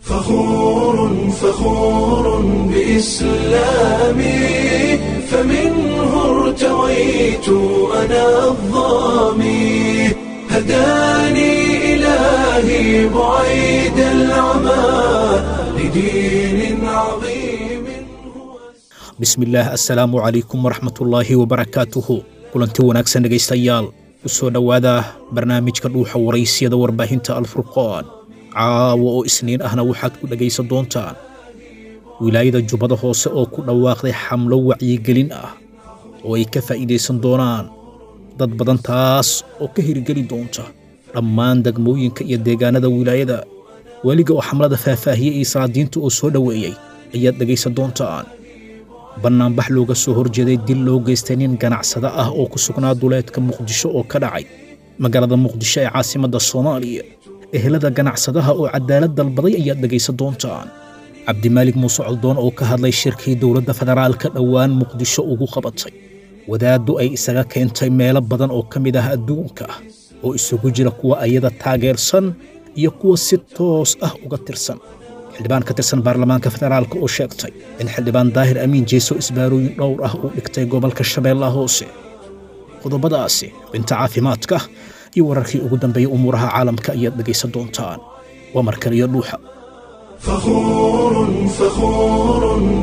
فخور فخور بإسلامي فمنه ارتويت أنا الظامي هداني إلهي بعيد العمى لدين عظيم bismillaah assalaamu calaykum waraxmatullaahi wabarakaatuhu kulanti wanaagsan dhegaystayaal ku soo dhowaada barnaamijka dhuuxa waraysyada warbaahinta alfurqaan caawa oo isniin ahna waxaad ku dhegaysan doontaan wilaayada jubbada hoose oo ku dhawaaqday xamlo wacyigelin ah oo ay ka faa'iidaysan doonaan dad badan taas oo ka hirgeli doonta dhammaan degmooyinka iyo deegaanada wilaayada weliga oo xamlada faahfaahiyey iyo salaadiinta oo soo dhoweeyey ayaad dhegaysan doontaan bannaanbax looga soo horjeeday dil loo geystay nin ganacsado ah oo ku sugnaa duleedka muqdisho oo ka dhacay magaalada muqdisho ee caasimadda soomaaliya ehelada ganacsadaha oo cadaalad dalbaday ayaad dhegaysan doontaan cabdimaalig muuse coldoon oo ka hadlay shirkii dowladda federaalka dhowaan muqdisho ugu qabatay wadaaddu ay isaga keentay meelo badan oo ka mid ah adduunka oo isugu jira kuwa ayada taageersan iyo kuwa si toos ah uga tirsan xildhibaan ka tirsan baarlamaanka federaalka oo sheegtay in xildhibaan daahir amiin jeeso isbaarooyin dhowr ah uu dhigtay gobolka shabeellaha hoose qodobadaasi xubinta caafimaadka iyo wararkii ugu dambeeyey umuuraha caalamka ayaad dhegaysan doontaan waa markaliyo dhuuxa فخور فخور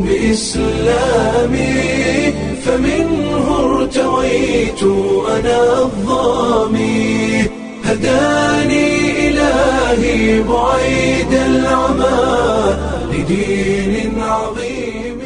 بإسلامي فمنه ارتويت أنا الظامي هداني إلهي بعيد العمى لدين عظيم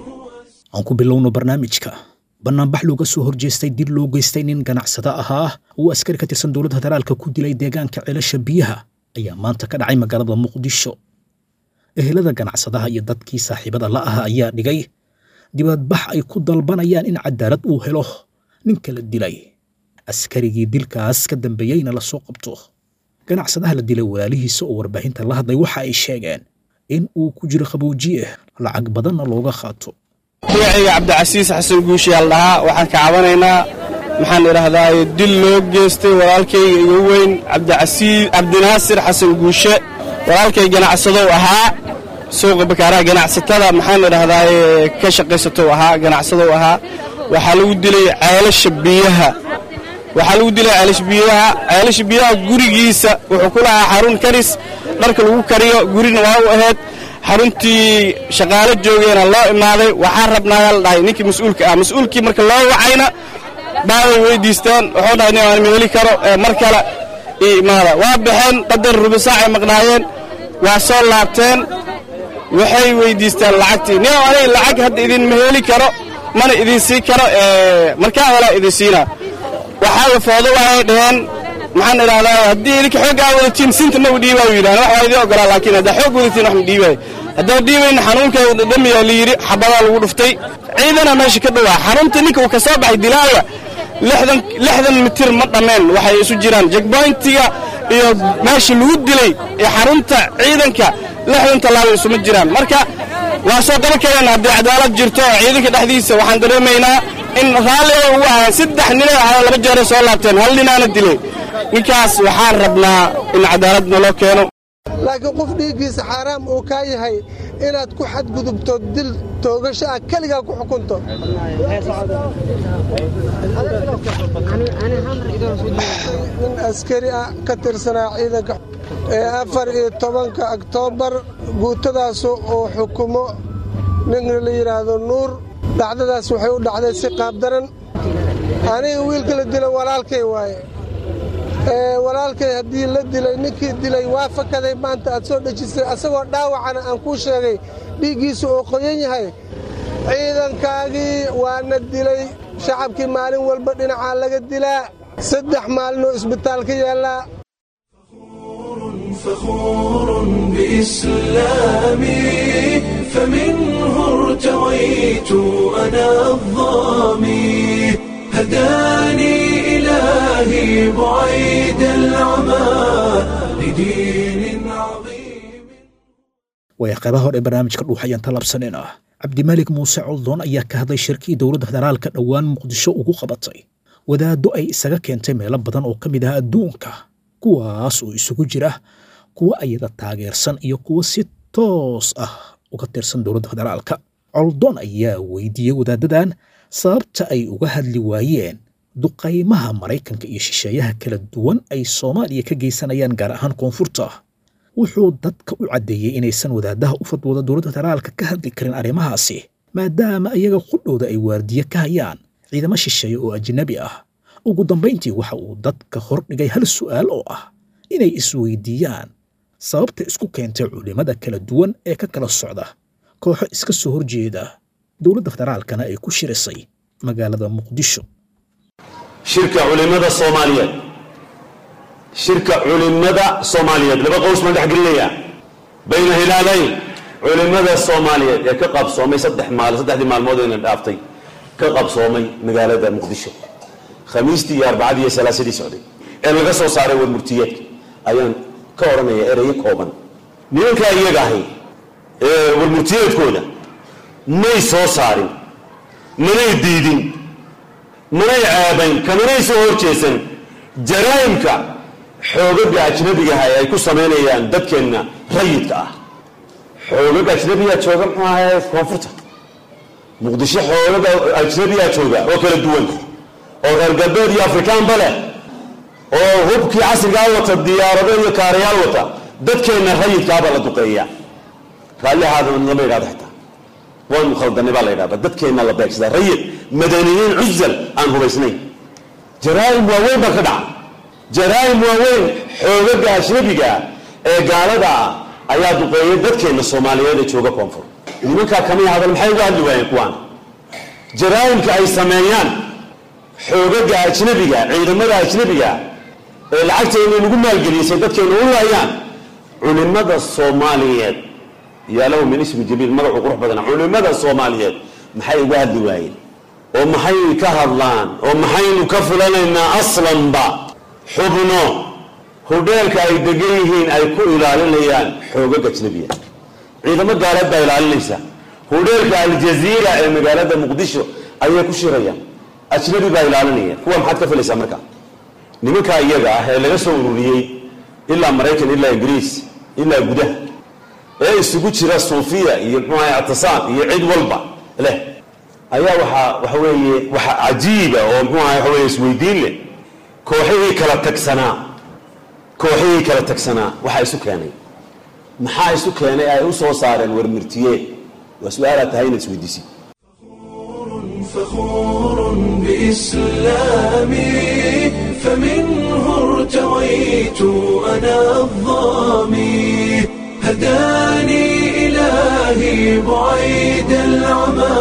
aan ku bilowno barnaamijka bannaanbax looga soo horjeestay dil loo geystay nin ganacsado ahaa uu askari ka tirsan dowladda federaalka ku dilay deegaanka ceelasha biyaha ayaa maanta ka dhacay magaalada muqdisho ehelada ganacsadaha iyo dadkii saaxiibada la aha ayaa dhigay dibadbax ay ku dalbanayaan in cadaalad uu helo ninka la dilay askarigii dilkaas ka dambeeyeyna la soo qabto ganacsadaha la dilay walaalihiisa oo warbaahinta la hadlay waxa ay sheegeen in uu ku jiro qaboojiye lacag badanna looga qaato magacayga cabdicasiis xasan guushiyaal dhahaa waxaan ka cabanaynaa maxaan idhaahdaa dil loo geystay walaalkayga igu weyn cabdicasiis cabdinaasir xasan guushe walaalkay ganacsadow ahaa suuqa bakaaraha ganacsatada maxaan idhahdaa ka shaqaysatow ahaa ganacsadow ahaa waxaa lagu dilay ceelasha biyaha waxaa lagu dilay ceelasha biyaha ceelasha biyaha gurigiisa wuxuu ku lahaa xarun karis dharka lagu kariyo gurina waa u ahayd xaruntii shaqaalo joogeena loo imaaday waxaa rabnaayaa la dhahay ninkii mas-uulka ah mas-uulkii marka loo wacayna baaway weydiisteen wuxuu dhahay nin aan ma heli karo mar kale ii imaada waa baxeen qadar rubisaacay maqnaayeen waa soo laabteen waxay weydiisteen lacagtii nin aniga lacag hadda idinma heli karo mana idin sii karo markaa helaa idin siina waxaa wafoodo waxay dhaheen maxaan idhahdaa haddii idinka xooggaa wadatiin sinta ma u dhiibaa u yidhahan wax waa idin ogolaa laakiin haddaa xoog wadatiin wax ma dhiibaayo haddaa dhiibayna xanuunkeeda dhadhamiyaa la yidhi xabadaa lagu dhuftay ciidana meesha ka dhowaa xarunta ninka uu ka soo baxay dilaaya lixdan mitir ma dhammeen waxay isu jiraan jegboyntiga iyo meesha lagu dilay ee xarunta ciidanka lixdan tallaabo isuma jiraan marka waa soo qaban kareen haddii cadaalad jirto oo ciidanka dhexdiisa waxaan dareemaynaa in raalliga ugu ahaa saddex ninay ahaa laba jeeray soo laabteen hal ninaana dilay ninkaas waxaan rabnaa in cadaalad naloo keeno laakiin qof dhiiggiisa xaaraam uu kaa yahay inaad ku xadgudubto dil toogasho ah keligaa ku xukunto nin askari ah ka tirsanaa ciidanka ee afar iyo tobanka oktoobar guutadaasu uu xukumo nin la yidhaahdo nuur dhacdadaas waxay u dhacday si qaabdaran aniga wiilka la dilo walaalkay waaye walaalkay haddii la dilay ninkii dilay waa fakaday maanta aad soo dhejisay asagoo dhaawacana aan kuu sheegay dhiiggiisu oo qoyan yahay ciidankaagii waana dilay shacabkii maalin walba dhinacaa laga dilaa saddex maalinoo isbitaalka yaallaa فخور بإسلامي فمنه ارتويت أنا الظامي هداني إلهي بعيد العمى لدين عظيم way qaybaha hore ee barnaamijka dhuux ayaan talabsanayna cabdimaalik muuse coldoon ayaa ka hadlay shirkii dowladda federaalka dhowaan muqdisho ugu qabatay wadaaddo ay isaga keentay meelo badan oo ka mid ah adduunka kuwaas oo isugu jira kuwa ayada taageersan iyo kuwa si toos ah uga tirsan dowladda federaalka coldoon ayaa weydiiyey wadaadadan sababta ay uga hadli waayeen duqaymaha maraykanka iyo shisheeyaha kala duwan ay soomaaliya ka geysanayaan gaar ahaan koonfurta wuxuu dadka u caddeeyey inaysan wadaadaha u fadwooda dowladda federaalka ka hadli karin arrimahaasi maadaama iyaga qudhowda ay waardiye ka hayaan ciidamo shisheeye oo ajnabi ah ugu dambayntii waxa uu dadka hordhigay hal su'aal oo ah inay isweydiiyaan sababta isku keentay culimmada kala duwan ee ka kala socda kooxo iska soo horjeeda dowladda federaalkana ay ku shirisay magaalada muqdisho shirka culimada soomaaliyeed shirka culimada soomaaliyeed laba qows baan dhex gelinayaa bayna hilaalayn culimada soomaaliyeed ee ka qabsoomay saddex maal saddexdii maalmood ayna dhaaftay ka qabsoomay magaalada muqdisho khamiistii iyo arbacadii iyo salaasadii socday ee laga soo saaray warmurtiyeedka ayaan ka odhanaya ereyo kooban nimankaa iyaga ahay ee warmurtiyeedkooda may soo saarin manay diidin manay ceebayn kamanay soo horjeesan jaraa'imka xoogaga ajnabigaha ay ku samaynayaan dadkeenna rayidka ah xoogaga ajnabiyaa jooga muxuu ahaye koonfurta muqdisho xoogaga ajnabiyaa jooga oo kala duwan oo reer galbeed iyo afrikaanba leh oo hubkii casrigaa wata diyaarado iyo kaarayaal wata dadkeenna rayidkaabaa la duqeeya raalli ahaadana lama yidhahdo xitaa waanu khaldanay baa la yidhahda dadkeenna la beegsadaa rayid madaniyiin cuzal aan hubaysnayn jaraa'im waaweyn baa ka dhaca jaraa'im waaweyn xoogaga ajnabiga ee gaalada ah ayaa duqeeyay dadkeenna soomaaliyeed ee jooga koonfur nimankaa kamay hadal maxay uga hadli waayeen kuwaan jaraa'imka ay sameeyaan xoogaga ajnabiga ciidamada ajnabiga ee lacagteena lagu maalgelisay dadkeena u laayaan culimada soomaaliyeed yaalow min ismi jamiil magacu qurux badana culimada soomaaliyeed maxay uga hadli waayeen oo maxay ka hadlaan oo maxaynu ka fulanaynaa aslanba xubno hudheelka ay degan yihiin ay ku ilaalinayaan xoogag ajnabiya ciidamo gaaleed baa ilaalinaysa hudheelka aljaziira ee magaalada muqdisho ayay ku shirayaan ajnabi baa ilaalinaya kuwa maxaad ka filaysaa marka nimankaa iyaga ah ee laga soo ururiyey ilaa maraykan ilaa ingiriis ilaa gudaha ee isugu jira suufiya iyo muxuu ahay ictisaam iyo cid walba leh ayaa waxaa waxa weeye waxa cajiiba oo muxuu ahay waxa weeye isweydiin leh kooxihii kala tagsanaa kooxihii kala tagsanaa waxaa isu keenay maxaa isu keenay ay u soo saareen warmirtiyeed waa su-aalaad tahay inaad isweydiisid فخور بإسلامي فمنه ارتويت أنا الظامي هداني إلهي بعيد العمى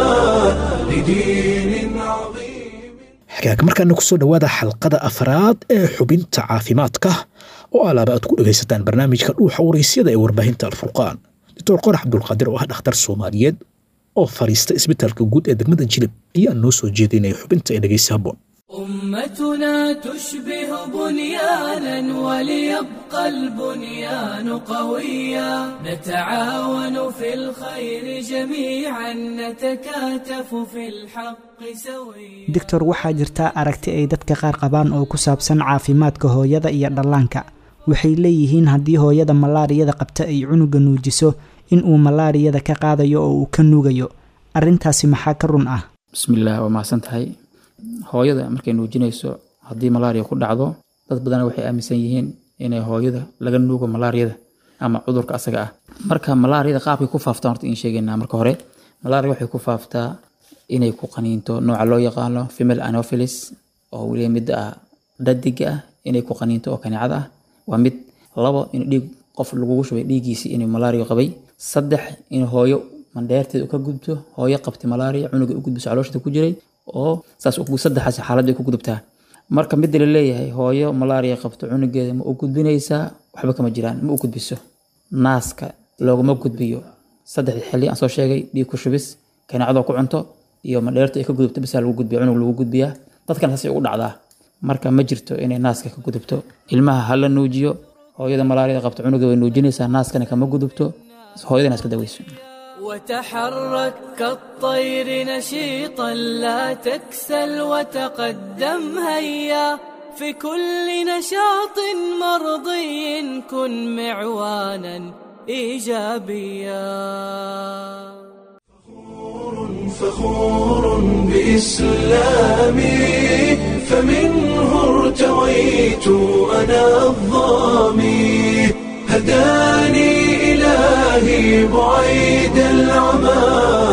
لدين عظيم xagaaga markaana ku soo dhowaada xalqada afraad ee xubinta caafimaadka oo alaaba aad ku dhegaysataan barnaamijka dhuuxa waraysyada ee warbaahinta alfurqaan doctor qorax cabdulqaadir oo ah dhakhtar soomaaliyeed oo fadhiista isbitaalka guud ee degmada jilib ayaa noo soo jeedinaya xubinta ee dhegaysa habboon أمتنا تشبه بنيانا وليبقى البنيان قويا نتعاون في الخير جميعا نتكاتف في الحق سويا doctor waxaa jirta aragti ay dadka qaar qabaan oo ku saabsan caafimaadka hooyada iyo dhallaanka waxay leeyihiin haddii hooyada malaariyada qabta ay cunuga nuujiso in uu malaariyada ka qaadayo oo uu ka nuugayo arrintaasi maxaa ka run ah bismillaah waa mahadsan tahay hooyada markay nuujinayso haddii malaariya ku dhacdo dad badan waxay aaminsan yihiin inay hooyada laga nuugo malaariyada ama cudurka asaga ah marka malaariyada qaabkay ku faaftaan horta in sheegaynaa marka hore malaria waxay ku faaftaa inay ku qaniinto nooca loo yaqaano female anopheles oo weliba midda ah dhadiga ah inay ku qaniinto oo kaneecada ah waa mid labo in dhiig qof lagugu shubay dhiiggiisii inuu malaria qabay saddex in hooyo mandheerteeda ka gudubto hooyo qabtay malaria cunuga u gudbiso calooshada ku jiray oo saas saddexaas xaalad ay ku gudubtaa marka midda la leeyahay hooyo malaria qabto cunugeeda ma u gudbinaysaa waxba kama jiraan ma u gudbiso naaska loogama gudbiyo saddexdii xilli aan soo sheegay dhiig ku shubis kaneecadoo ku cunto iyo mandheerta ay ka gudubto bisaa lagu gudbiya cunug lagu gudbiyaa dadkan saasay ugu dhacdaa marka ma jirto inay naaska ka gudubto ilmaha ha la nuujiyo hooyada malaariyada qabto cunuga way nuujinaysaa naaskana kama gudubto hooyadana iska daweyso وتحرك كالطير نشيطا لا تكسل وتقدم هيا في كل نشاط مرضي كن معوانا إيجابيا فخور بإسلامي فمنه ارتويت أنا الظامي هداني إلهي بعيد العمى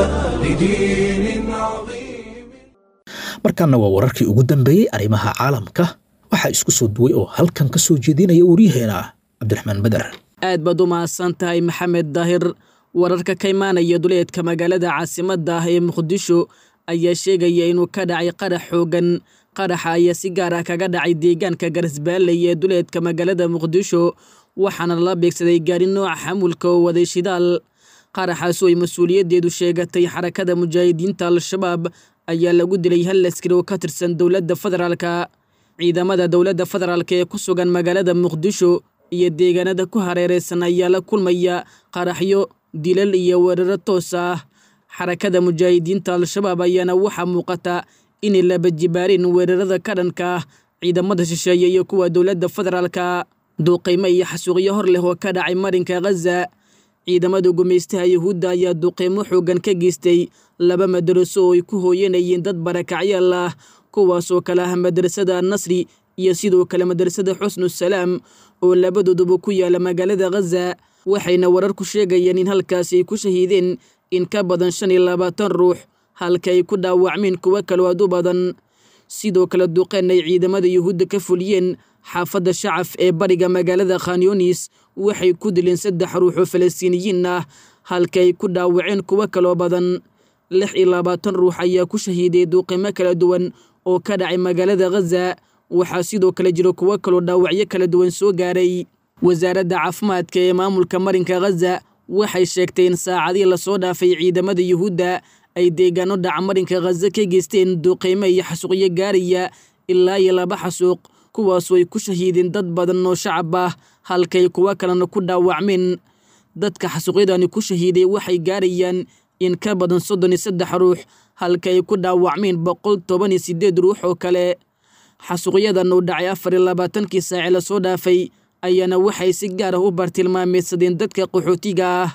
لدين عظيم markaana waa wararkii ugu dambeeyey arrimaha caalamka waxaa isku soo duway oo halkan ka soo jeedinaya waryaheena cabdiraxmaan beder aad baad u mahadsan tahay maxamed daahir wararka ka imaanaya duleedka magaalada caasimadda ah ee muqdisho ayaa sheegaya inuu ka dhacay qarax xoogan qaraxa ayaa si gaar ah kaga dhacay deegaanka garisbaalley ee duleedka magaalada muqdisho waxaana la beegsaday gaari nooca xamulka oo waday shidaal qaraxaas oo ay mas-uuliyaddeedu sheegatay xarakada mujaahidiinta al-shabaab ayaa lagu dilay hal askari oo ka tirsan dowladda federaalka ciidamada dowladda federaalk ee ku sugan magaalada muqdisho iyo deegaanada ku hareereysan ayaa la kulmaya qaraxyo dilal iyo weeraro toos ah xarakada mujaahidiinta al-shabaab ayaana waxaa muuqata inay labajibaarin weerarada ka dhanka ah ciidamada shisheeye iyo kuwa dowladda federaalka duuqaymo iyo xasuuqyo hor leh oo ka dhacay marinka khaza ciidamada gumaystaha yuhuudda ayaa duqeymo xoogan ka geystay laba madaraso oo ay ku hooyanayeen dad barakacyaal ah kuwaasoo kale ah madrasada annasri iyo sidoo kale madrasada xusnusalaam oo labadooduba ku yaala magaalada khaza waxayna wararku sheegayeen in halkaasi ay ku shahiideen in ka badan shan iyo labaatan ruux halka ay ku dhaawacmeen kuwo kaloo aad u badan sidoo kale duqeen ay ciidamada yuhuudda ka fuliyeen xaafadda shacaf ee bariga magaalada khanyunis waxay ku dileen saddex ruux oo falastiiniyiin ah halka ay ku dhaawaceen kuwo kaloo badan lix iyo labaatan ruux ayaa ku shahiiday duuqimo kala duwan oo ka dhacay magaalada khaza waxaa sidoo kale jiro kuwo kaloo dhaawacyo kala duwan soo gaaray wasaaradda caafimaadka ee maamulka marinka khaza waxay sheegtay in saacadii lasoo dhaafay ciidamada yuhuudda ay deegaano dhaca marinka khaza ka geysteen duuqeymo iyo xasuuqyo gaaraya ilaa iyo laba xasuuq kuwaasoo ay ku shahiideen dad badan oo shacab ah halkay kuwo kalena ku dhaawacmeen dadka xasuuqyadani ku shahiiday waxay gaarayaan in ka badan soddon iyo saddex ruux halka ay ku dhaawacmeen boqol toban iyo siddeed ruux oo kale xasuuqyadan uu dhacay afar iyo labaatankii saaci lasoo dhaafay ayaana waxay si gaar ah u bartilmaameedsadeen dadka qaxootiga ah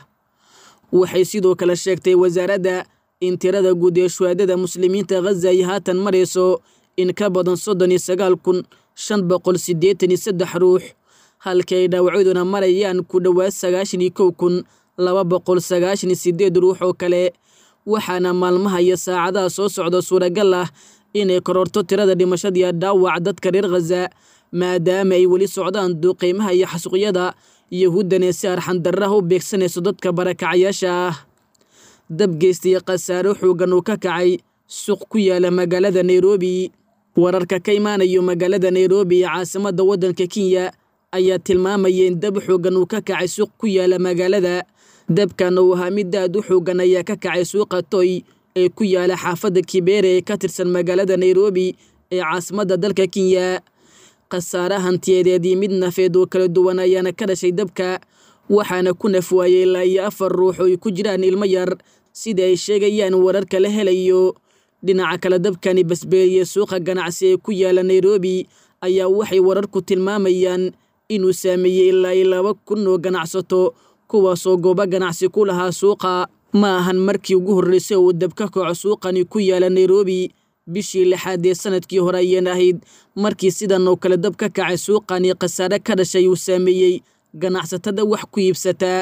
waxay sidoo kale sheegtay wasaaradda in tirada guud ee shuhaadada muslimiinta khaza ay haatan marayso in ka badan soddon iyo sagaal kun shan boqol siddeetan iyo saddex ruux halka ay dhaawacyaduna marayaan ku dhowaad sagaashan iyo kow kun laba boqol sagaashan iyo siddeed ruux oo kale waxaana maalmaha iyo saacadaha soo socda suuragal ah inay kororto tirada dhimashadiiyo dhaawac dadka reer khaza maadaama ay weli socdaan duuqeymaha iyo xasuuqyada yahuuddane si arxandarraha u beegsanayso dadka barakacyaasha ah dabgeystiyo khasaaro xoogan uu ka kacay suuq ku yaala magaalada nairobi wararka ka imaanayo magaalada nairobi ee caasimadda waddanka kenya ayaa tilmaamaya in dab xoogan uu ka kacay suuq ku yaala magaalada dabkan uu ahaa mid aad u xoogan ayaa ka kacay suuqa toy ee ku yaala xaafadda kibeere ee ka tirsan magaalada nairobi ee caasimadda dalka kenya khasaare hantiyadeed iyo mid nafeed oo kala duwan ayaana ka dhashay dabka waxaana ku nafwaayey ilaa iyo afar ruux oo ay ku jiraan ilmo yar sida ay sheegayaan wararka la helayo dhinaca kale dabkani basbeeliye suuqa ganacsi ee ku yaala nairobi ayaa waxay wararku tilmaamayaan inuu saameeyey ilaa iyo laba kun oo ganacsato kuwaasoo goobo ganacsi ku lahaa suuqa ma ahan markii ugu horreysay uu dab ka kaco suuqani ku yaala nairobi bishii lixaad ee sanadkii hore ayeen ahayd markii sidan oo kale dab ka kacay suuqani khasaare ka dhashay uu saameeyey ganacsatada wax ku iibsataa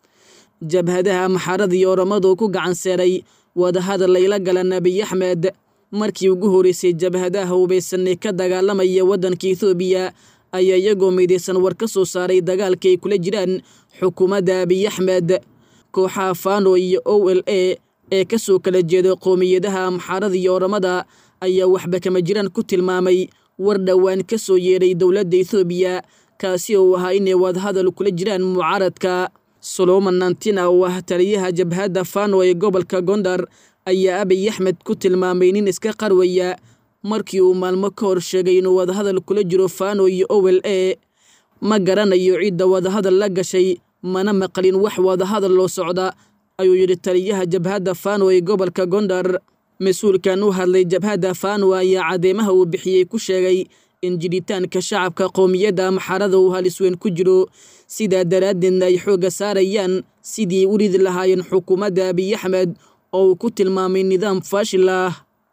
jabhadaha maxaaradii oramadu ku gacan seeray wadahadal layla gala nebiy axmed markii ugu horreysay jabhadaha hubaysan ee ka dagaalamaya waddanka ethoobiya ayaa iyagoo midaysan war ka soo saaray dagaalka ay kula jiraan xukuumadda abiy axmed kooxaha fano iyo o l a ee ka soo kala jeeda qoomiyadaha amxaarada iyo oramada ayaa waxba kama jiraan ku tilmaamay war dhowaan ka soo yeedhay dowladda ethoobiya kaasi oo ahaa inay wadahadal kula jiraan mucaaradka soloman nantina oo ah taliyaha jabhadda fano ee gobolka gondar ayaa abiy axmed ku tilmaamay nin iska qarwaya markii uu maalmo ka hor sheegay inuu wadahadal kula jiro fano iyo o l a ma garanayo cidda wadahadal la gashay mana maqlin wax wadahadal loo socda ayuu yidhi taliyaha jabhadda fano ee gobolka gondar mas-uulkan u hadlay jabhadda fano ayaa cadeymaha uu bixiyey ku sheegay in jidhitaanka shacabka qowmiyadda amxarada uu halis weyn ku jiro sidaa daraaddeedna ay xoogga saarayaan sidii u ridi lahaayeen xukuumadda abiy axmed oo uu ku tilmaamay nidaam faashil ah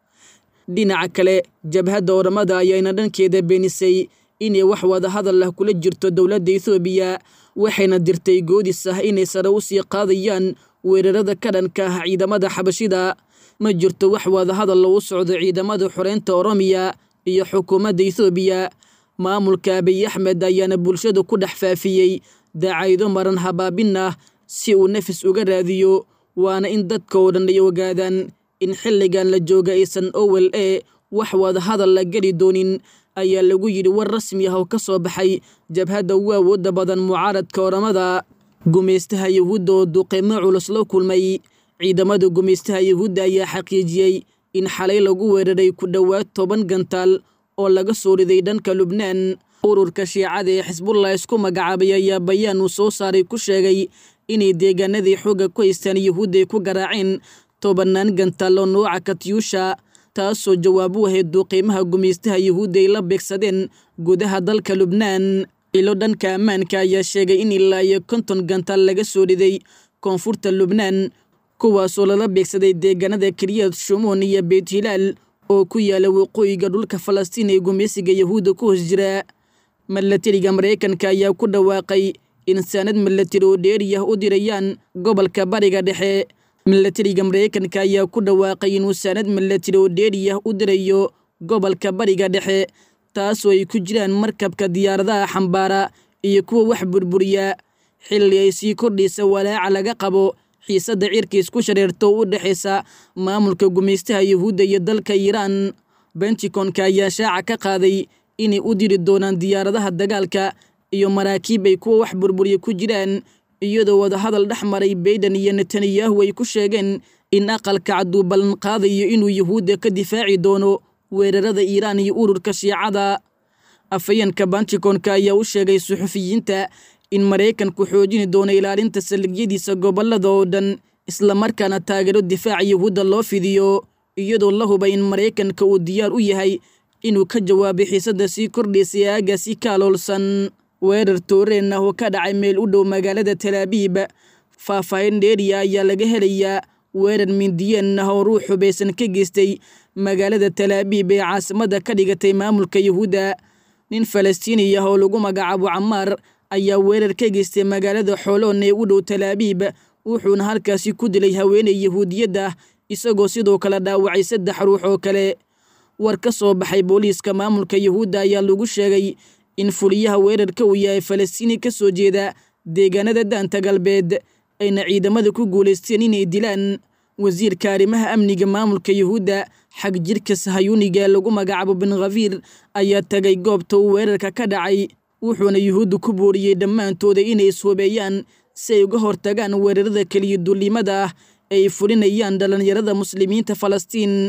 dhinaca kale jabhadda oramada ayaana dhankeeda beenisay inay wax wada hadal ah kula jirto dowladda ethoobiya waxayna dirtay goodis ah inay sare u sii qaadayaan weerarada ka dhanka ah ciidamada xabashida ma jirto wax wada hadal lagu socdo ciidamada xoreynta oromiya iyo xukuumadda ethoobiya maamulka abiy axmed ayaana bulshada ku dhex faafiyey daacaydo maran habaabin ah si uu nafis uga raadiyo waana in dadka oo dhan ay ogaadaan in xilligan la jooga aysan owel e wax wada hadal la geli doonin ayaa lagu yidhi war rasmi ah oo ka soo baxay jabhadda ugu awoodda badan mucaaradka oramada gumaystaha yahuudda oo duqeymo culus la kulmay ciidamada gumaystaha yahuudda ayaa xaqiijiyey in xalay lagu weeraray ku dhowaad toban gantaal oo laga soo riday dhanka lubnaan ururka shiicada ee xisbullah isku magacaabay ayaa bayaan uu soo saaray ku sheegay inay deegaanadii xoogga ku haystaan yahuudda ay ku garaaceen tobannaan gantaal oo nooca katyuusha taasoo jawaab u ahayd duuqiimaha gumaystaha yahuudda ay la beegsadeen gudaha dalka lubnaan ilo dhanka ammaanka ayaa sheegay in ilaa iyo konton gantaal laga soo riday koonfurta lubnaan kuwaasoo lala beegsaday deegaanada kiriyad shumuun iyo beyt hilaal oo ku yaala waqooyiga dhulka falastiin ee gumaysiga yahuudda ku hoos jira milatariga maraykanka ayaa ku dhawaaqay in saanad milatari oo dheeriyah u dirayaan gobolka bariga dhexe milatariga maraykanka ayaa ku dhawaaqay inuu saanad milatari oo dheeriyah u dirayo gobolka bariga dhexe taasoo ay ku jiraan markabka diyaaradaha xambaara iyo kuwa wax burburiya xilli ay sii kordhaysa walaaca laga qabo xiisadda cirka isku shareerto u dhexaysa maamulka gumaystaha yahuudda iyo dalka iiraan bentikonka ayaa shaaca ka qaaday inay u diri doonaan diyaaradaha dagaalka iyo maraakiib ay kuwa wax burburiya ku jiraan iyadoo wadahadal dhex maray bayden iyo netanyahu ay ku sheegeen in aqalka cadduu ballan qaadayo inuu yahuudda ka difaaci doono weerarada iiraan iyo ururka shiicada afhayeenka bantikonka ayaa u sheegay suxufiyiinta in maraykanku xoojini doono ilaalinta saldhigyadiisa gobollada oo dhan islamarkaana taageero difaaca yahuudda loo fidiyo iyadoo la hubay in maraykanka uu diyaar u yahay inuu ka jawaabay xiisadda sii kordhaysay aagaasi ka aloolsan weerar tooreen ah oo ka dhacay meel u dhow magaalada talaabiib faahfaahin dheeriya ayaa laga helayaa weerar mindiyeen ah oo ruux xubaysan ka geystay magaalada talaabiib ee caasimada ka dhigatay maamulka yahuudda nin falastiini ah oo lagu magacaabo camaar ayaa weerar ka geystay magaalada xooloon ee u dhow talaabiib wuxuuna halkaasi ku dilay haweeney yahuudiyadda isagoo sidoo kale dhaawacay saddex ruux oo kale war ka soo baxay booliiska maamulka yahuudda ayaa lagu sheegay in fuliyaha weerarka uu yahay falastiini ka soo jeeda deegaanada daanta galbeed ayna ciidamada ku guulaysteen inay dilaan wasiirka arrimaha amniga maamulka yahuudda xag jirka sahayuuniga lagu magacaabo bin khafiir ayaa tagay goobta uu weerarka ka dhacay wuxuuna yuhuudda ku booriyey dhammaantooda inay ishubeeyaan si ay uga hortagaan weerarada keliya dullimada ah ay fulinayaan dhallinyarada muslimiinta falastiin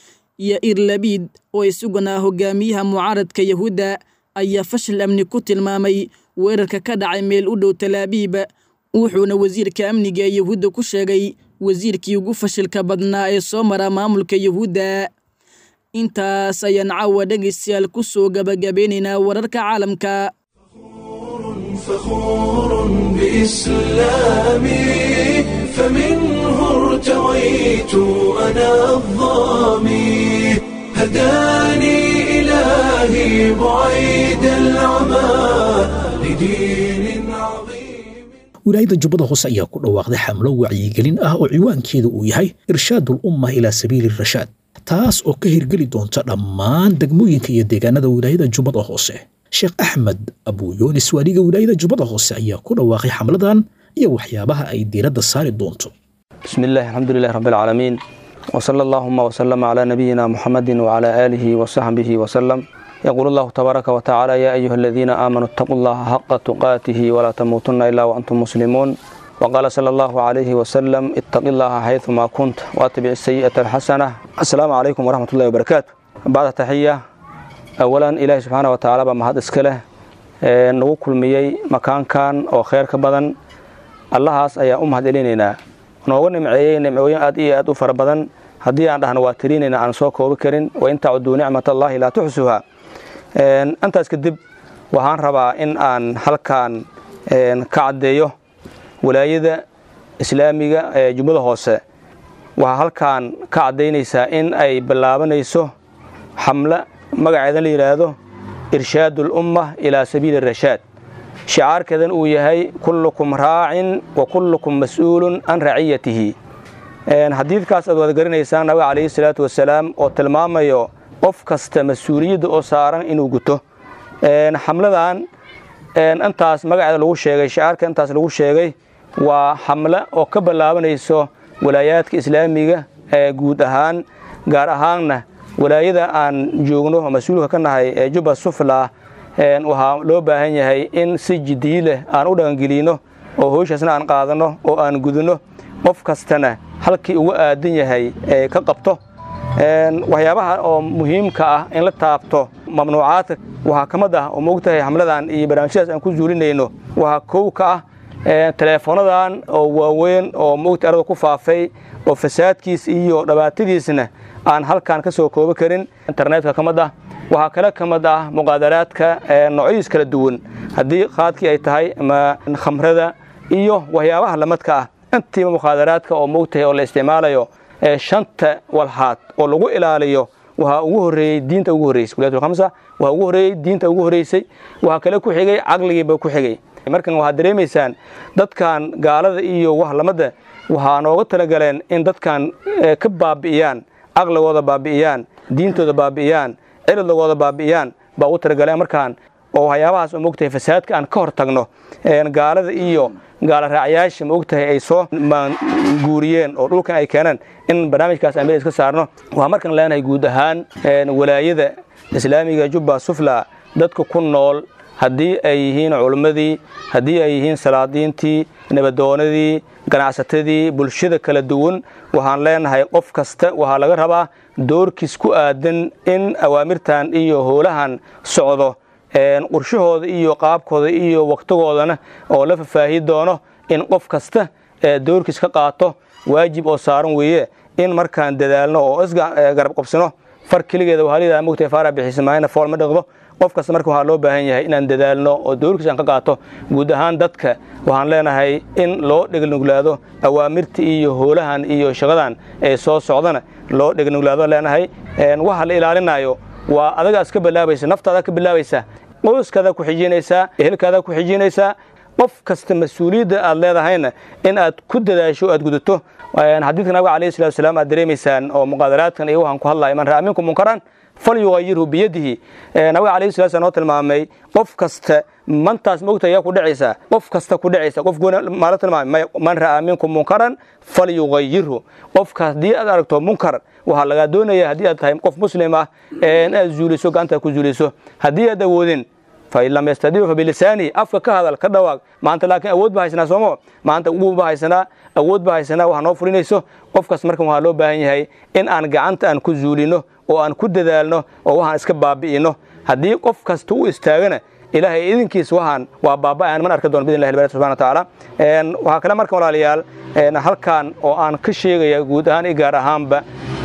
yair labiid oo isaguna hogaamiyaha mucaaradka yahuudda ayaa fashil amni ku tilmaamay weerarka ka dhacay meel u dhow talaabiib wuxuuna wasiirka amniga ee yahuudda ku sheegay wasiirkii ugu fashilka badnaa ee soo mara maamulka yahuudda intaas ayaan caawa dhegaystayaal ku soo gabagabeynaynaa wararka caalamka فخور بإسلامي فمنه ارتويت أنا الظامي هداني إلهي بعيد العمى لدين عظيم wilaayada jubbada hoose ayaa ku dhawaaqday xamlo wacyigelin ah oo ciwaankeedu uu yahay irshaadul umma ilaa sabiili rashaad taas oo ka hirgeli doonta dhammaan degmooyinka iyo deegaanada wilaayada jubbada hoose sheekh axmed abuyoonis waaliga wilaayada jubbada hoose ayaa ku dhawaaqay xamladan iyo waxyaabaha ay diiradda saari doonto بسم الله الحمد لله رب العالمين وصلى اللهم وسلم على نبينا محمد وعلى آله وصحبه وسلم يقول الله تبارك وتعالى يا أيها الذين آمنوا اتقوا الله حق تقاته ولا تموتن إلا وأنتم مسلمون وقال صلى الله عليه وسلم اتق الله حيثما كنت واتبع السيئة الحسنة السلام عليكم ورحمة الله وبركاته بعد تحية أولا إلهي سبحانه وتعالى بمهد إسكاله nagu kulmiyey makaankan oo kheyr ka badan allahaas ayaa u mahad celinaynaa nooga nimceeyey nimcooyin aad iyo aad u fara badan haddii aan dhahno waa tirinayna aan soo koobi karin wain tacuduu nicmat allaahi laa tuxsuha intaas kadib waxaan rabaa in aan halkan ka caddeeyo walaayada islaamiga ee jubbada hoose waxaa halkan ka caddaynaysaa in ay bilaabanayso xamle magaceedan la yidhaahdo irshaad ulumma ilaa sabiili rashaad shicaarkeedan uu yahay kullukum raacin wa kullukum mas'uulun can raciyatihi xadiidkaas aad wada garanaysaan nabiga calayhi salaatu wasalaam oo tilmaamayo qof kasta mas-uuliyadda oo saaran inuu guto xamladan intaas magaceeda lagu sheegay shicaarka intaas lagu sheegay waa xamle oo ka ballaabanayso walaayaadka islaamiga ee guud ahaan gaar ahaanna walaayada aan joogno oo mas-uulka ka nahay ee jubba sufla waxaa loo baahan yahay in si jiddiyi leh aan u dhaqangelino oo howshaasna aan qaadanno oo aan gudinno qof kastana halkii uga aadan yahay ee ka qabto waxyaabaha oo muhiimka ah in la taabto mamnuucaadka waxaa ka mid ah oo moogtahay xamladan iyo barnaamijyadaas aan ku zuulinayno waxaa kow ka ah teleefoonadan oo waaweyn oo moogta arada ku faafay oo fasaadkiis iyo dhabaatadiisna aan halkan ka soo koobi karin internetka ka mid ah waxaa kale ka mid ah muqaadaraadka noocyadiis kala duwan haddii qaadkii ay tahay ama khamrada iyo waxyaabaha lamadka ah intiiba mukhaadaraadka oo moogtahay oo la isticmaalayo shanta walhaad oo lagu ilaaliyo waxaa ugu horreeyey diinta ugu horreysay wilayatul waxaa ugu horreeyey diinta ugu horreysay waxaa kale ku xigay caqligiiba ku xigay markan waxaad dareemaysaan dadkan gaalada iyo wahlamada waxaa nooga talagaleen in dadkan ka baabi'iyaan caqligooda baabi'iyaan diintooda baabi'iyaan ciridagooda baabi'iyaan baa ugu talagaleen markaan oo waxyaabahaas oo moogtahay fasaadka aan ka hor tagno gaalada iyo gaala raacyaasha maogtahay ay soo guuriyeen oo dhulkan ay keeneen in barnaamijkaas aan meel iska saarno waxaa markan leenahay guud ahaan walaayada islaamiga jubba sufla dadka ku nool haddii ay yihiin culimmadii haddii ay yihiin salaadiintii nabadoonadii ganacsatadii bulshada kala duwan waxaan leenahay qof kasta waxaa laga rabaa doorkiis ku aadan in awaamirtan iyo howlahan socdo qorshahooda iyo qaabkooda iyo waktigoodana oo la fafaahi doono in qof kasta doorkiis ka qaato waajib oo saaran weeye in markaan dadaalno oo isgarab qabsano far keligeeda wahalida mugtay faara bixismaayna fool ma dhaqdo qof kasta marka waxaa loo baahan yahay inaan dadaalno oo doorkiis aan ka qaato guud ahaan dadka waxaan leenahay in loo dhegnuglaado awaamirta iyo howlahan iyo shaqadan ee soo socdana loo dhegnuglaado leenahay waxa la ilaalinayo waa adagaas ka bilaabaysa naftaada ka bilaabaysa qoyskaada ku xijinaysaa ehelkaada ku xijinaysaa qof kasta mas-uuliyadda aad leedahayna in aad ku dadaasho aad gudato xadiidka nabiga alayhi salatu wasalaam aad dareemaysaan oo muqaadaraadkan iyo waxaan ku hadlaya man ra'a minkum munkaran falyugayirhu biyadihi nabiga alayhi salatu wasalaam noo tilmaamay qof kasta mantaas mogta ayaa ku dhacaysa qof kasta ku dhacaysa qof goona maala tilmaamay man ra'a minkum munkaran falyugayirhu qofka haddii aad aragto munkar waxaa lagaa doonaya haddii aad tahay qof muslim ah in aad zuuliso gacantaad ku zuuliso haddii aad awoodin fain lam yastadiicu fabilisaani afka ka hadal ka dhawaaq maanta laakiin awood ba haysanaa soomo maanta ugu ba haysanaa awood ba haysanaa waxa noo fulinayso qofkaas markan waxaa loo baahan yahay in aan gacanta aan ku zuulino oo aan ku dadaalno oo waxaan iska baabi'ino haddii qof kasta u istaagana ilaahay idinkiis waxaan waa baaba'aan man arka doon bidn illahi bari subhana watacaala waxaa kale markan walaalayaal halkan oo aan ka sheegaya guud ahaan i gaar ahaanba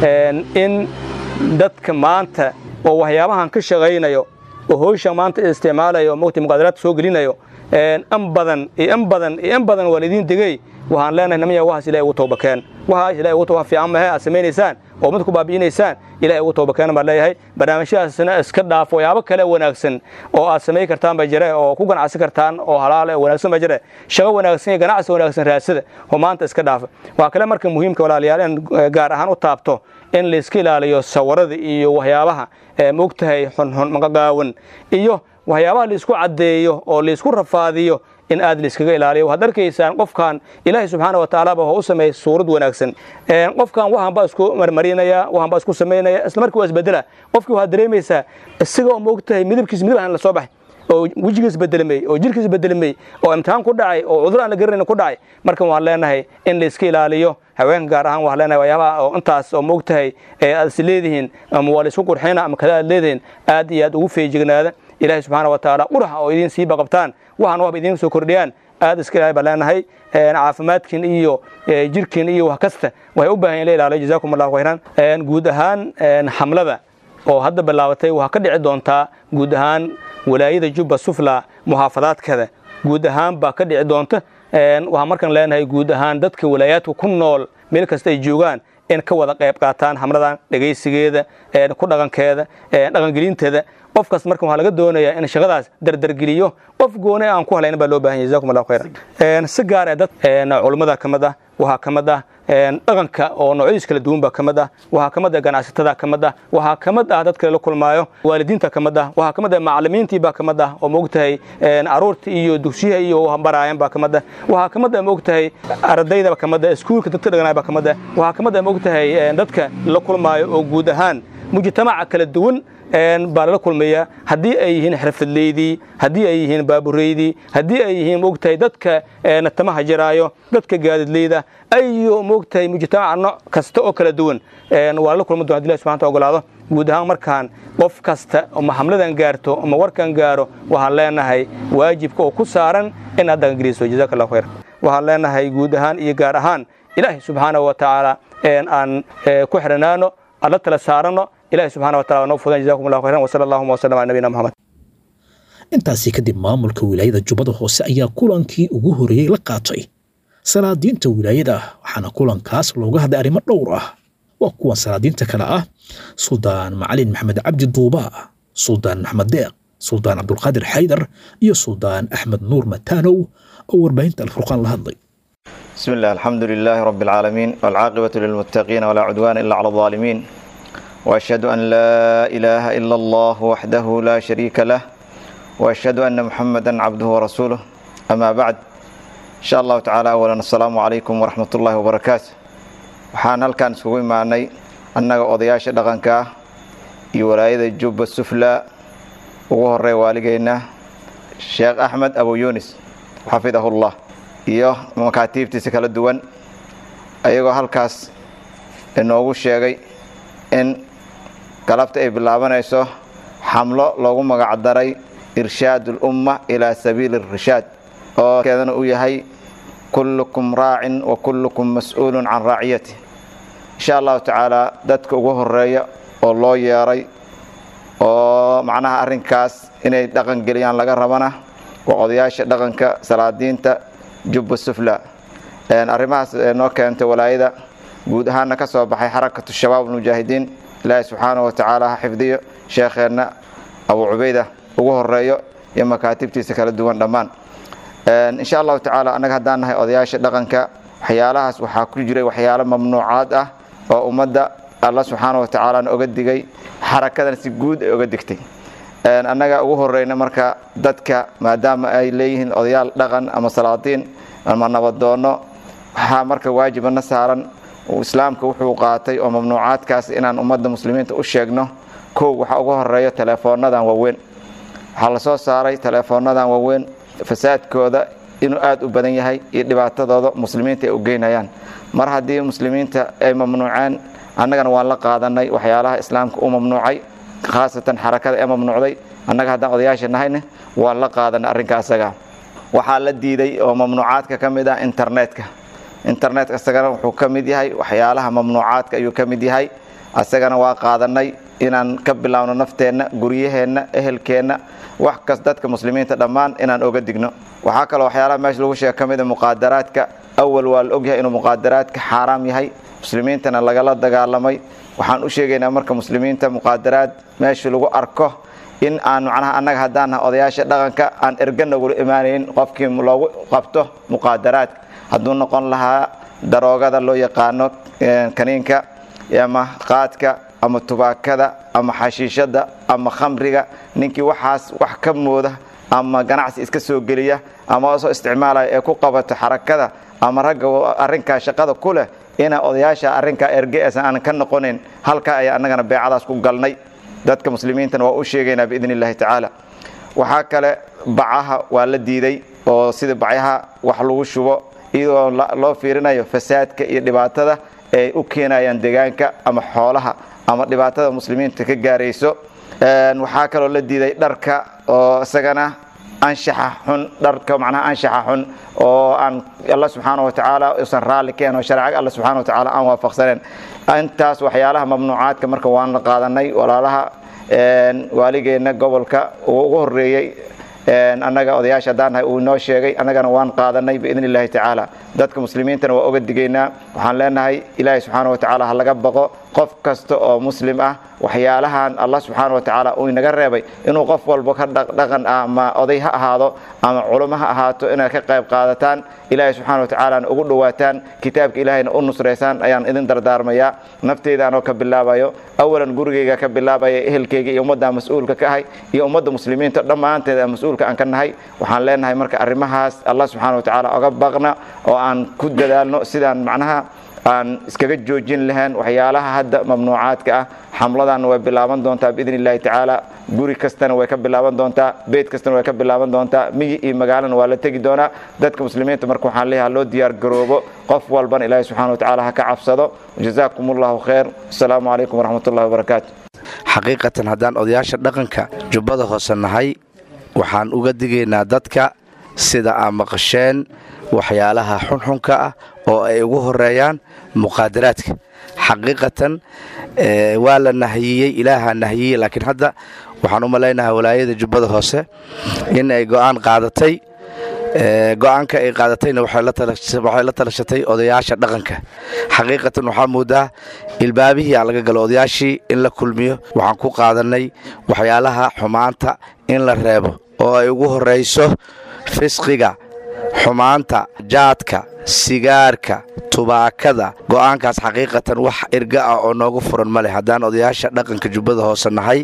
in dadka maanta oo waxyaabahan ka shaqaynayo oo howshan maanta isticmaalayo mogta muqaadaraadka soo gelinayo in badan iyo in badan iyo in badan waa laidin degey waxaan leenahay namaya waxaas ilahay ugu toobakeen waxaas ilahay ugu tooba fiican mahe aad samaynaysaan oo mid ku baabi'inaysaan ilahay ugu toobakeen baan leeyahay barnaamijyadaasna iska dhaaf waxyaabo kale wanaagsan oo aad samayn kartaan ba jire oo ku ganacsi kartaan oo halaale oo wanaagsan ba jire shaqo wanaagsan iyo ganacsi wanaagsan raasada oo maanta iska dhaafa waa kale marka muhiimka walaalayaal in gaar ahaan u taabto in layska ilaaliyo sawirada iyo waxyaabaha mogtahay xunxun maqaqaawan iyo waxyaabaha laisku caddeeyo oo laisku rafaadiyo in aad laiskaga ilaaliyo waxaad arkaysaan qofkan ilaahay subxaana wa tacaala ba wuxuu u sameeyey suurad wanaagsan qofkan waxaan baa isku marmarinaya waxaan baa isku samaynaya isla markii waa isbedela qofkii waxaad dareemaysaa isaga oo moogtahay midabkiis midab aan la soo baxay oo wejigiis bedelamay oo jirkiis bedelamay oo imtixaan ku dhacay oo cudur aan la garanayn ku dhacay markan waxaan leenahay in layska ilaaliyo haweenka gaar ahaan waxaan leenahay waxyaabaha oo intaas oo moogtahay ee aad is leedihiin ama waa laisku qurxina ama kada aad leedihiin aad iyo aad ugu feejignaada ilaahay subxaana wa tacaala quraxa oo idiin siiba qabtaan waxaan waba idiin soo kordhiyaan aad iska ilahay baan leenahay caafimaadkiin iyo jirkiin iyo wax kasta waxay u baahan in la ilaaliyo jazakum allahu khayran guud ahaan xamlada oo hadda bilaabatay waxaa ka dhici doontaa guud ahaan walaayada jubba sufla muxaafadaadkeeda guud ahaan baa ka dhici doonta waxaan markaan leenahay guud ahaan dadka walaayaadka ku nool meel kasta ay joogaan in ka wada qayb qaataan hamradan dhegaysigeeda ku dhaqankeeda dhaqangelinteeda qofkaas marka waxaa laga doonayaa in shaqadaas dardargeliyo qof gooni aan ku halayn baa loo baahan yahay jazakum allahu khayran si gaar ah dad culummada ka mid ah waxaa ka mid ah dhaqanka oo noocyadiis kala duwan baa ka mid ah waxaa ka mid ah ganacsatada ka mid ah waxaa ka mid ah dadka la kulmaayo waalidiinta ka mid ah waxaa ka mid ah macallimiintii baa ka mid ah oo moogtahay caruurta iyo dugsiyaha iyo baraayan baa ka mid ah waxaa ka mid ah moogtahay ardayda ka mid ah iskuulka dadka dhaganaaya baa ka mid ah waxaa ka mid ah moogtahay dadka la kulmaayo oo guud ahaan mujtamaca kala duwan baa lala kulmaya haddii ay yihiin xirfadleydii haddii ay yihiin baabureydii haddii ay yihiin moogtahay dadka tamaha jiraayo dadka gaadidleyda ayo moogtahay mujtamaca nooc kasta oo kala duwan waa lala kulma doon hadi ilahi subxanta ogolaado guud ahaan markaan qof kasta ama hamladan gaarto ama warkan gaaro waxaan leenahay waajibka oo ku saaran inaad dhaqangeliso jazaka allahu khayr waxaan leenahay guud ahaan iyo gaar ahaan ilaahay subxaanahu wa tacaala aan ku xiranaano aan la tala saarano ilahi subxana wa tacala noo fudan jazakum allahu khayran wasala allahuma wasalam ala nabiyina moxamed intaasi kadib maamulka wilaayada jubbada hoose ayaa kulankii ugu horeeyey la qaatay salaadiinta wilaayada waxaana kulankaas looga hadlay arrimo dhowr ah waa kuwan salaadiinta kale ah suldaan macalin maxamed cabdi duuba suldaan maxmed deeq suldaan cabdulqaadir xaydar iyo suldaan axmed nuur mataanow oo warbaahinta alfurqaan la hadlay بسم الله الحمد لله رب العالمين والعاقبة للمتقين ولا عدوان إلا على الظالمين وأشهد أن لا إله إلا الله وحده لا شريك له وأشهد أن محمدا عبده ورسوله أما بعد إن شاء الله تعالى أولا السلام عليكم ورحمة الله وبركاته waxaan halkaan isugu imaanay annaga odayaasha dhaqanka ah iyo walaayada jubba sufla ugu horey waaligeyna sheekh axmed abu yunis xafidahullah iyo makaatiibtiisa kala duwan ayagoo halkaas inoogu sheegay in galabta ay bilaabanayso xamlo loogu magacdaray irshaad ulumma ilaa sabiili irshaad oo keedana uu yahay kullukum raacin wa kullukum mas-uulun can raaciyati insha allahu tacaala dadka ugu horeeya oo loo yeeray oo macnaha arrinkaas inay dhaqan geliyaan laga rabana waa odayaasha dhaqanka salaadiinta jubba sufla arrimahaas noo keentay walaayada guud ahaana ka soo baxay xarakatu shabaab almujaahidiin ilaahi subxaanahu wa tacaala ha xifdiyo sheekheenna abu cubayda ugu horeeyo iyo makaatibtiisa kala duwan dhammaan insha allahu tacaala annaga haddaan nahay odayaasha dhaqanka waxyaalahaas waxaa ku jiray waxyaalo mamnuucaad ah oo ummadda alla subxaana wa tacaalana oga digay xarakadan si guud ay oga digtay annaga ugu horeyna marka dadka maadaama ay leeyihiin odayaal dhaqan ama salaadiin ama nabadoono waxaa marka waajibana saaran islaamka wuxuu qaatay oo mamnuucaadkaas inaan ummadda muslimiinta u sheegno kow waxaa ugu horeeya teleefoonadan waaweyn waxaa lasoo saaray teleefoonadan waaweyn fasaadkooda inuu aada u badan yahay iyo dhibaatadooda muslimiinta ay u geynayaan mar haddii muslimiinta ay mamnuuceen annagana waan la qaadanay waxyaalaha islaamka u mamnuucay khaasatan xarakada ee mamnuucday annaga haddaan odayaasha nahayne waan la qaadanay arrinka asaga waxaa la diiday oo mamnuucaadka ka mid ah internetka internetka isagana wuxuu ka mid yahay waxyaalaha mamnuucaadka ayuu ka mid yahay asagana waa qaadanay inaan ka bilaawno nafteenna guryaheenna ehelkeenna wax kas dadka muslimiinta dhammaan inaan oga digno waxaa kaloo waxyaalaha meesha lagu sheega ka mida muqaadaraadka awal waa la ogyahay inuu muqaadaraadka xaaraam yahay muslimiintana lagala dagaalamay waxaan u sheegaynaa marka muslimiinta muqaadaraad meesha lagu arko in aan macnaha annaga haddaan nahay odayaasha dhaqanka aan erga nagula imaanayn qofkii loogu qabto muqaadaraadka hadduu noqon lahaa daroogada loo yaqaano kaniinka ama qaadka ama tubaakada ama xashiishada ama khamriga ninkii waxaas wax ka mooda ama ganacsi iska soo geliya ama soo isticmaalaya ee ku qabato xarakada ama ragga arrinkaa shaqada ku leh inaa odayaasha arrinkaa ergeesan aan ka noqonayn halkaa ayaa annagana beecadaas ku galnay dadka muslimiintana waa u sheegaynaa biidni illahi tacaala waxaa kale bacaha waa la diiday oo sida bacyaha wax lagu shubo iyadoo loo fiirinayo fasaadka iyo dhibaatada ay u keenayaan deegaanka ama xoolaha ama dhibaatada muslimiinta ka gaarayso waxaa kaloo la diiday dharka oo isagana anshaxa xun dharka macnaha anshaxa xun oo aan alla subxaana wa tacaala usan raalli keen oo sharciga alla subxaana wa tacaala aan waafaqsaneen intaas waxyaalaha mamnuucaadka marka waan la qaadanay walaalaha waaligeenna gobolka uu ugu horeeyey annaga odayaasha haddaan nahay uu inoo sheegay annagana waan qaadanay biidni illaahi tacaala dadka muslimiintana waa oga digaynaa waxaan leenahay ilaahay subxaana wa tacaala ha laga baqo qof kasta oo muslim ah waxyaalahan allah subxaana wa tacaala uu inaga reebay inuu qof walba ka dhaqan ah ama oday ha ahaado ama culummo ha ahaato inaad ka qayb qaadataan ilaahay subxaana wa tacaalana ugu dhowaataan kitaabka ilaahayna u nusraysaan ayaan idin dardaarmayaa nafteydaanoo ka bilaabayo awalan gurigayga ka bilaabaya ehelkayga iyo ummadda mas-uulka ka ahay iyo ummadda muslimiinta dhammaanteed mas-uulka aan ka nahay waxaan leenahay marka arrimahaas allah subxaana wa tacaala oga baqna oo aan ku dadaalno sidaan macnaha aan iskaga joojin lahayn waxyaalaha hadda mamnuucaadka ah xamladan way bilaaban doontaa biidni illaahi tacaala guri kastana way ka bilaaban doontaa beed kastana way ka bilaaban doontaa miyi iyo magaalana waa la tegi doonaa dadka muslimiinta marka waxaan leeyahay loo diyaar garoobo qof walbana ilaahi subxana wa tacaala ha ka cabsado jazaakum allahu khayr asalaamu calaykum waraxmatullahi wabarakaatu xaqiiqatan haddaan odayaasha dhaqanka jubbada hoose nahay waxaan uga digaynaa dadka sida aan maqasheen waxyaalaha xunxunka ah oo ay ugu horeeyaan muqaadaraadka xaqiiqatan waa la nahiyey ilaaha nahiyey laakiin hadda waxaan u malaynahaa walaayada jubbada hoose in ay go'aan qaadatay go'aanka ay qaadatayna waxay la talashatay odayaasha dhaqanka xaqiiqatan waxaa moodaa ilbaabihii aan laga galo odayaashii in la kulmiyo waxaan ku qaadanay waxyaalaha xumaanta in la reebo oo ay ugu horayso fisqiga xumaanta jaadka sigaarka tubaakada go'aankaas xaqiiqatan wax irga ah oo noogu furan ma leh haddaan odayaasha dhaqanka jubbada hoose nahay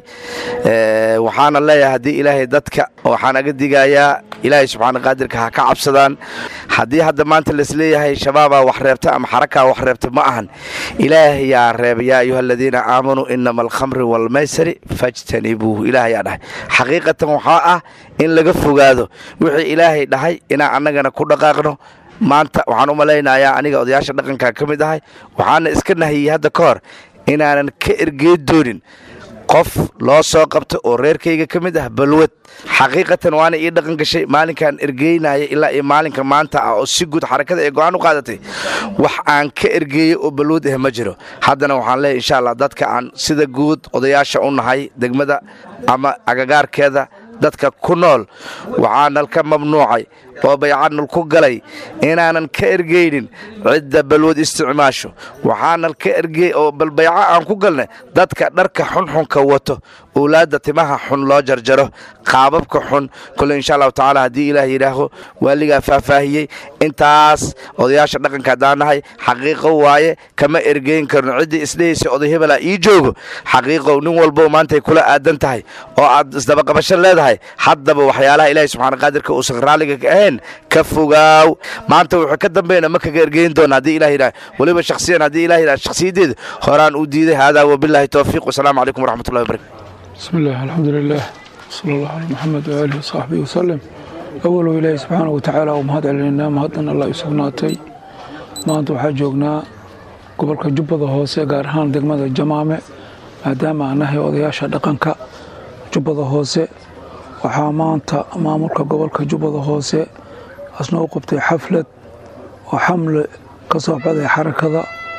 waxaana leeyahay haddii ilaahay dadka waxaan aga digayaa ilaahay subxaana qaadirka ha ka cabsadaan haddii hadda maanta laisleeyahay shabaabaa wax reebta ama xarakaa wax reebta ma ahan ilaahayaa reeba yaa ayuha aladiina aamanuu inama alkhamri waalmaysari fajtanibuuhu ilaahayaa dhahay xaqiiqatan waxaa ah in laga fogaado wixii ilaahay dhahay inaan annagana ku dhaqaaqno maanta waxaan u malaynayaa aniga odayaasha dhaqanka ka mid ahay waxaana iska nahiyey hadda ka hor inaanan ka ergeed doonin qof loo soo qabto oo reerkayga ka mid ah balwad xaqiiqatan waana ii dhaqan gashay maalinkaan ergeynaya ilaa iyo maalinka maanta ah oo si guud xarakada ee go'aan u qaadatay wax aan ka ergeeyey oo balwad ah ma jiro haddana waxaan leeyahy insha allah dadka aan sida guud odayaasha u nahay degmada ama agagaarkeeda dadka ku nool waxaanal ka mamnuucay oo baycanal ku galay inaanan ka ergeynin cidda balwad isticmaasho waxaanal ka ergey oo bal bayco aan ku galnay dadka dharka xunxunka wato owlaadda timaha xun loo jarjaro qaababka xun kole insha allahu tacaala haddii ilaah yidhaaho waaligaa faahfaahiyey intaas odayaasha dhaqanka haddaan nahay xaqiiqo waaye kama ergeyn karno ciddii isdhehaysa oday hebelaa ii joogo xaqiiqow nin walbo maantay kula aadan tahay oo aad isdabaqabasho leedahay haddaba waxyaalaha ilaahay subxaana qaadirka uusan raalliga ka ahayn ka fogaaw maanta wuxuu ka dambayna ma kaga ergeyn doona haddii ilah yidhaah weliba shakhsiyan haddii ilah yidhaah shakhsiyaddeeda horaan u diiday haadaa wabilaahi towfiiq wasalaamu calaykum waraxmatullahi wabarakatu بسم الله الحمد لله صلى الله على محمد وآله وصحبه وسلم أول إلهي سبحانه وتعالى ومهد علينا مهدنا الله يسبناتي maanta waxaa joognaa gobolka jubbada hoose gaar ahaan degmada jamaame maadaama aan nahay odayaasha dhaqanka jubbada hoose waxaa maanta maamulka gobolka jubbada hoose asna u qabtay xaflad oo xamle ka soo baxday xarakada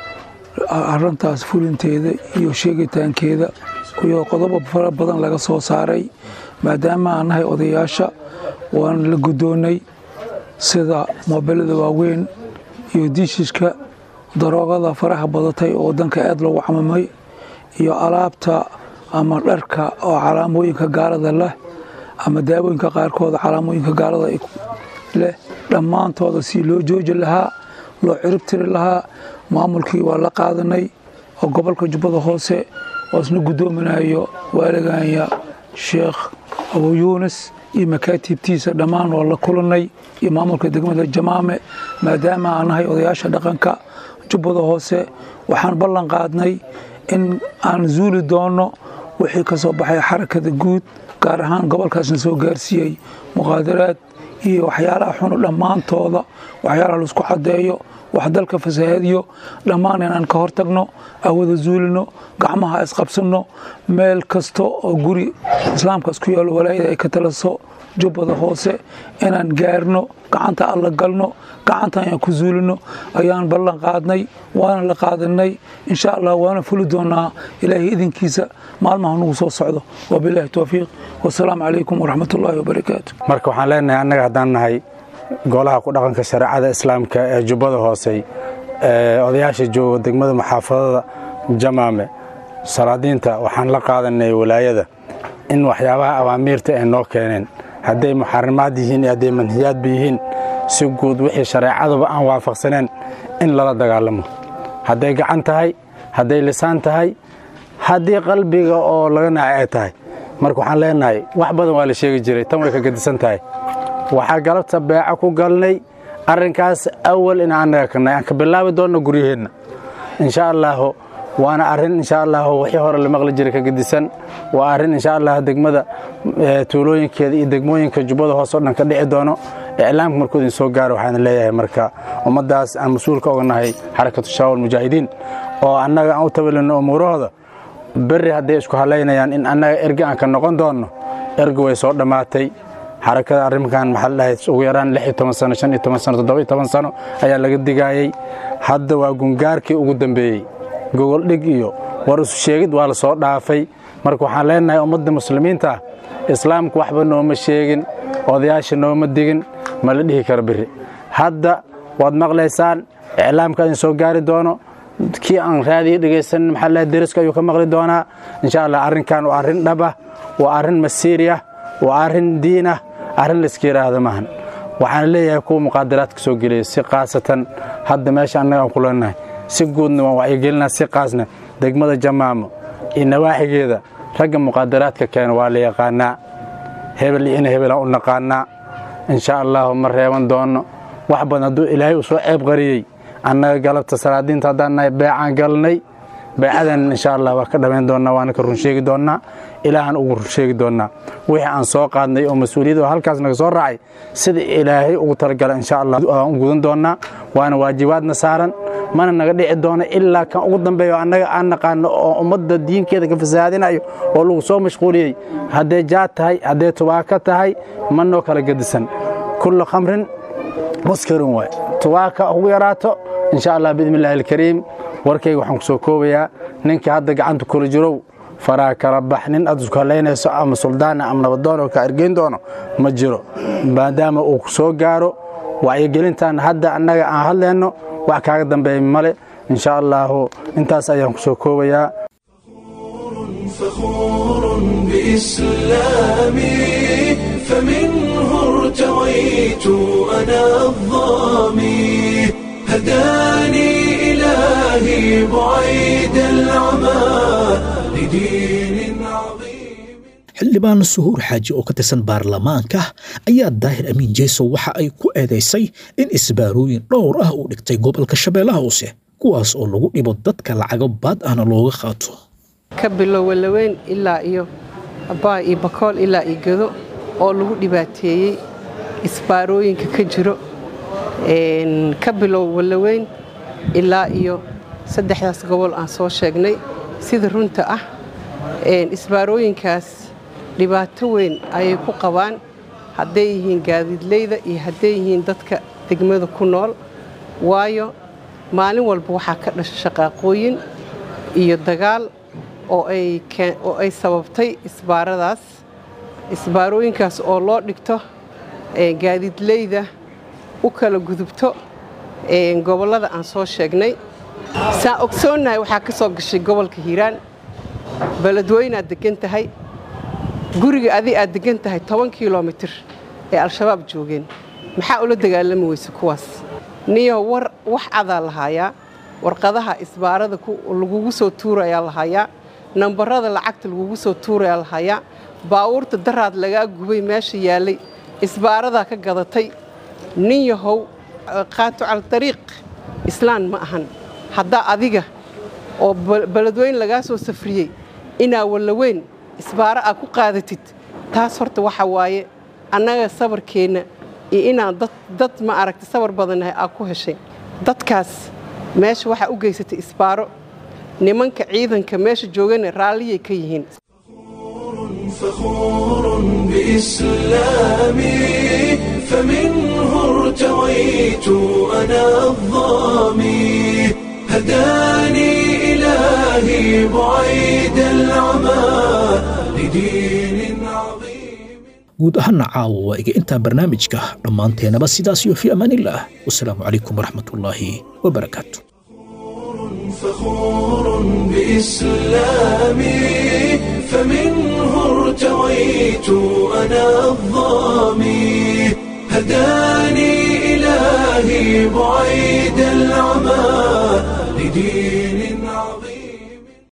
arintaas fulinteeda iyo sheegitaankeeda iyo qodobo fara badan laga soo saaray maadaama aan nahay odayaasha waan la guddoonnay sida moobelada waaweyn iyo diishishka daroogada faraha badatay oo wadanka aad loogu camamay iyo alaabta ama dharka oo calaamooyinka gaalada leh ama daawooyinka qaarkooda calaamooyinka gaalada leh dhammaantooda si loo jooji lahaa loo ciribtiri lahaa maamulkii waa la qaadanay oo gobolka jubbada hoose oo isna guddoominayo waaliganya sheekh abu yuunis iyo makaatiibtiisa dhammaan waa la kulanay iyo maamulka degmada jamaame maadaama aan nahay odayaasha dhaqanka jubbada hoose waxaan ballan qaadnay in aan zuuli doonno wixii ka soo baxay xarakada guud gaar ahaan gobolkaasna soo gaarsiiyey muqaadaraad iyo waxyaalaha xunu dhammaantooda waxyaalaha laisku caddeeyo wax dalka fasahaadiyo dhammaan inaan ka hortagno awada zuulino gacmaha isqabsanno meel kasta oo guri islaamka isku yaalo walaayada ay ka talaso jubbada hoose inaan gaarno gacanta alla galno gacanta ayaan ku zuulino ayaan ballan qaadnay waana la qaadanay insha allah waana fuli doonaa ilaahay idinkiisa maalmaha nagu soo socdo wabilaahi towfiiq wasalaamu calaykum waraxmatullaahi wabarakaatu marka waxaan leenahay annaga haddaan nahay golaha ku dhaqanka shareecada islaamka ee jubbada hoosey ee odayaasha jooga degmada maxaafadada jamaame salaadiinta waxaan la qaadanay walaayada in waxyaabaha awaamiirta ay noo keeneen hadday muxarimaad yihiin iyo hadday manhiyaadba yihiin si guud wixii shareecaduba aan waafaqsaneen in lala dagaalamo hadday gacan tahay hadday lisaan tahay haddii qalbiga oo laga nacay ay tahay marka waxaan leenahay wax badan waa la sheegi jiray tan way ka gadisan tahay waxaa galabta beeca ku galnay arrinkaas awal in annaga kanay aan ka bilaabi doonno guryaheenna insha allaahu waana arrin insha allahu wixii hore la maqli jiray ka gedisan waa arrin insha allah degmada tuulooyinkeeda iyo degmooyinka jubbada hoose o dhan ka dhici doono iclaamka markuu idin soo gaaro waxaan leeyahay marka ummaddaas aan mas-uulka oga nahay xarakatu shaawal mujaahidiin oo annaga aan u tabalino umuurahooda berri hadday isku halaynayaan in annaga erge aan ka noqon doonno erge way soo dhammaatay xarakada arrinkan maxaa la dhahay ugu yaraan lix iyo toban sano shan iyo toban sano toddoba iyo toban sano ayaa laga digaayey hadda waa gungaarkii ugu dambeeyey gogoldhig iyo war isu sheegid waa la soo dhaafay marka waxaan leenahay ummadda muslimiinta ah islaamku waxba nooma sheegin odayaasha nooma digin ma la dhihi karo biri hadda waad maqlaysaan iclaamka idin soo gaari doono kii aan raadiyo dhegaysanin maxaa la deriska ayuu ka maqli doonaa insha allah arrinkan waa arrin dhab ah waa arrin masiiri ah waa arrin diin ah arrin layska yidhaahda maahan waxaan leeyahay kuwa muqaadaraadka soo geliyay si khaasatan hadda meesha annaga aan ku leenahay si guudna waan wacyigelinaa si qaasna degmada jamaamo iyo nawaaxigeeda ragga muqaadaraadka keena waa la yaqaanaa hebel iyo ina hebelaan u naqaanaa insha allahu ma reeban doonno wax badan hadduu ilaahay uu soo ceeb qariyey annaga galabta salaadiinta haddaan nahay beecaan galnay beecadan insha allah waa ka dhammayn doonnaa waana ka run sheegi doonnaa ilaahan ugu run sheegi doonnaa wixii aan soo qaadnay oo mas-uuliyad oo halkaas naga soo raacay sida ilaahay ugu talagala insha allah aan u gudan doonnaa waana waajibaadna saaran mana naga dhici doono ilaa kan ugu dambeeyo annaga aan naqaano oo ummadda diinkeeda ka fasahaadinayo oo lagu soo mashquuliyey hadday jaad tahay hadday tubaako tahay ma noo kala gedisan kullu khamrin muskirin waay tubaaka ugu yaraato insha allah biidni illaahi alkariim warkayga waxaan ku soo koobayaa ninkii hadda gacanta kula jirow faraa kala bax nin aad isku halaynayso ama suldaana ama nabadoon oo kaa ergeyn doono ma jiro maadaama uu ku soo gaaro wacyigelintan hadda annaga aan hadlayno wax kaaga dambeeya male insha allaahu intaas ayaan ku soo koobayaa فخور بإسلامي فمنه ارتويت أنا الظامي هداني إلهي بعيد العمى لدين عظيم xildhibaan suhuur xaaji oo ka tirsan baarlamaanka ayaa daahir amiin jeesow waxa ay ku eedaysay in isbaarooyin dhowr ah uu dhigtay gobolka shabeellaha hoose kuwaas oo lagu dhibo dadka lacago baad ahna looga qaato ka bilow walaweyn ilaa iyo abbaa iyo bakool ilaa iyo gedo oo lagu dhibaateeyey isbaarooyinka ka jiro ka bilow walaweyn ilaa iyo saddexdaas gobol aan soo sheegnay sida runta ah isbaarooyinkaas dhibaato weyn ayay ku qabaan hadday yihiin gaadiidleyda iyo hadday yihiin dadka degmada ku nool waayo maalin walba waxaa ka dhasha shaqaaqooyin iyo dagaal oo ay sababtay isbaaradaas isbaarooyinkaas oo loo dhigto gaadiidleyda u kala gudubto gobollada aan soo sheegnay saan ogsoonnahay waxaa ka soo gashay gobolka hiiraan beledweynaad deggan tahay guriga adi aad deggan tahay toban kilomitir ee al-shabaab joogeen maxaa ula dagaalami weyse kuwaas niyo war wax cadaa lahaayaa warqadaha isbaarada lagugu soo tuurayaa lahayaa nambarada lacagta lagugu soo tuurayaa lahayaa baawuurta daraad lagaa gubay meesha yaallay isbaaradaa ka gadatay nin yahow qaato cala dariiq islaan ma ahan haddaa adiga oo beledweyn lagaa soo safriyey inaa wallaweyn isbaaro aad ku qaadatid taas horta waxa waaye annaga sabarkeenna iyo inaan dad ma aragta sabar badannahay aad ku heshay dadkaas meesha waxaa u geysatay isbaaro nimanka ciidanka meesha joogana raalliyay ka yihiin فخور بإسلامي فمنه ارتويت أنا الظامي هداني إلهي بعيد العمى لدين عظيم guud ahaana caawa waa iga intaa barnaamijka dhammaanteenaba sidaas iyo fii amaanillaah wasalaamu calaykum waraxmatullaahi wabarakaatu فخور بإسلامي فمنه ارتويت أنا الظامي هداني إلهي بعيد العمى لدين